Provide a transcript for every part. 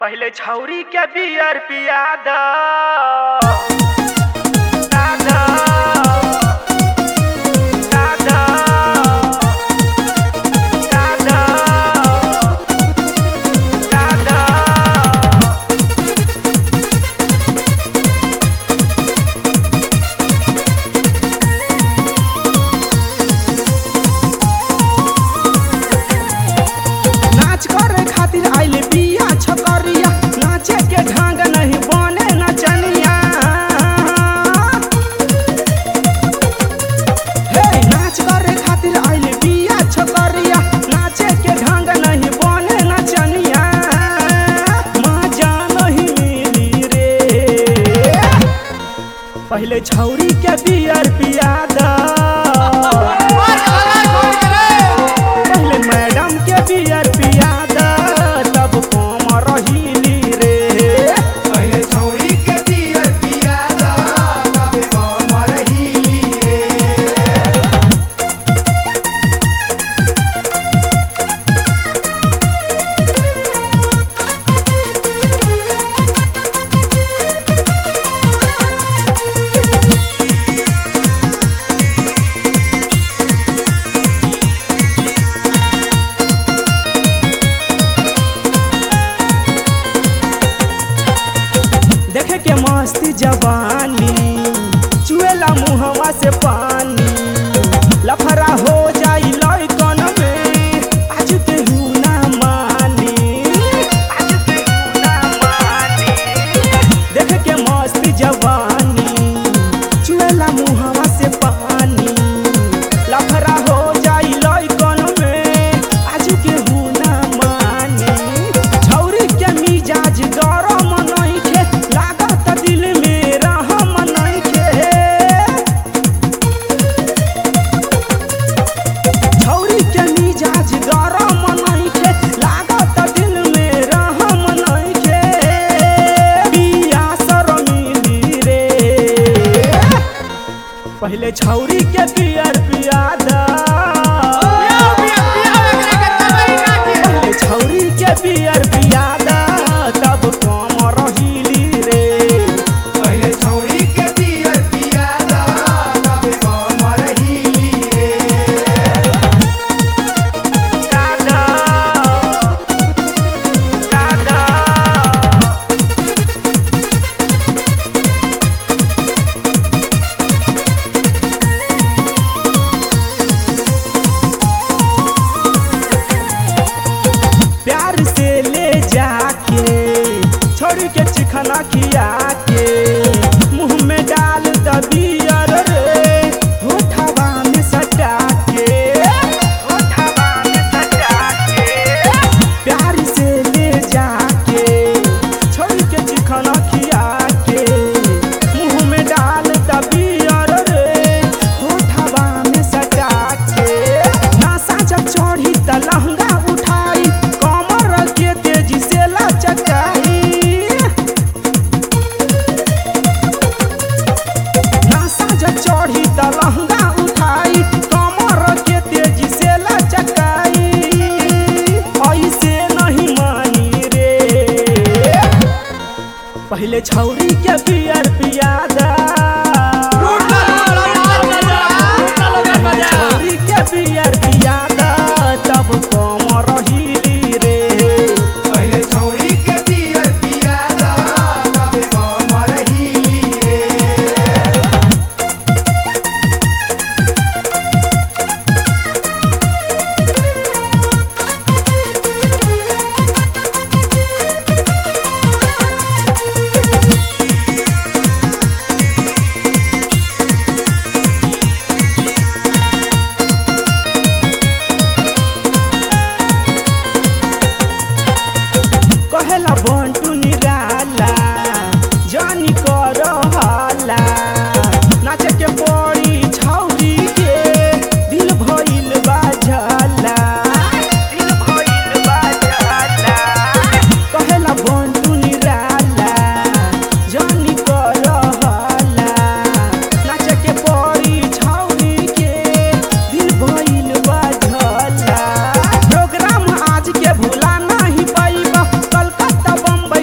पहिले छौरी के बियर पिया द दादा, दादा, दादा, दादा। नाच करे खातिर आइल बिया छकरिया नाचे के ढंग नहीं बने नचनिया हे नाच करे खातिर आइल बिया छकरिया नाचे के ढंग नहीं बने नचनिया मजा नहीं मिली रे पहले छौरी के बियर पिया दा पहले मैडम के बियर पिया दा तब कम रहीली रे पहिले छौरी के बियर पिया दा तबे कमर हिली रे देखे के मस्ती जवानी चुएला मुहवा से पानी लफरा हो जाई लइकन में आज केहू ना मानी आज केहू ना मानी देखे के मस्ती जवानी चुएला मुहवा से पानी लफरा हो जाई लइकन में आज केहू ना मानी छौरी के मिजाज गरम नइखे लागत दिल में रहम नइखे छौरी के मिजाज गरम नइखे लागत दिल में रहम नइखे बिया शरमिली रे पहले छौरी के बियर पिया दा पहले छौरी के बियर पिया दा तब कम रहीली रे पहिले छौरी के बियर पिया दा तबे कमर हिली रे दादा, दादा। प्यार से ले जाके छोड़ के चिखना खिया के मुंह में डाल दबियर रे होठवा में सटा के होठवा में सटा के, प्यार से ले जाके छोड़ के चिखना खिया के मुंह में डाल दबियर रे होठवा में सटा के नासा जब चढ़ी त लहंगा उठाई कमर के तेजी से लचकाई नासा जब चढ़ी त लहंगा उठाई कमर के तेजी से लचकाई ऐसे नहीं मानी रे पहले छौरी के बियर पिया दा छौरी के बियर पिया दा तब कम रहीली रे पहिले छौरी के बियर पिया दा तबे कमर हिली रे कहेला बंटू निराला जानी कर हाला नाचे के पड़ी छौरी के दिल भइल बाझला दिल भइल बा जाला। कहेला बंटू निराला जानी कर हाला नाचे के पड़ी छौरी के दिल भइल बाझला प्रोग्राम आज के भूला नहीं पाइबा कलकत्ता बम्बई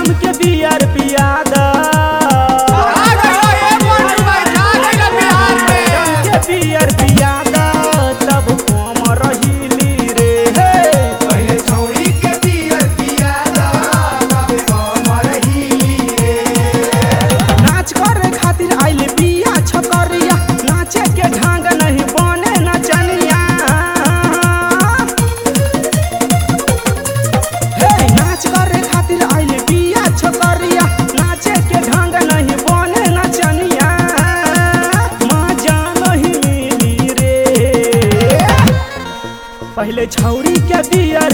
हमके बियर पिया द आ गइलो ए मोटू भाई छा गइलो बिहार में हमके बियर पिया द तब कम रहीली रे हे पहिले छौड़ी के पियर पिया दा तबे कमर हिली रे नाच करे खातिर आइल बिया छकरिया नाचे के ढंग नहीं बने नचनिया हे नाच करे खातिर आइल बिया छकरिया नाचे के ढंग नहीं बने नचनिया मजा नहीं मिली रे पहले छौरी के बियर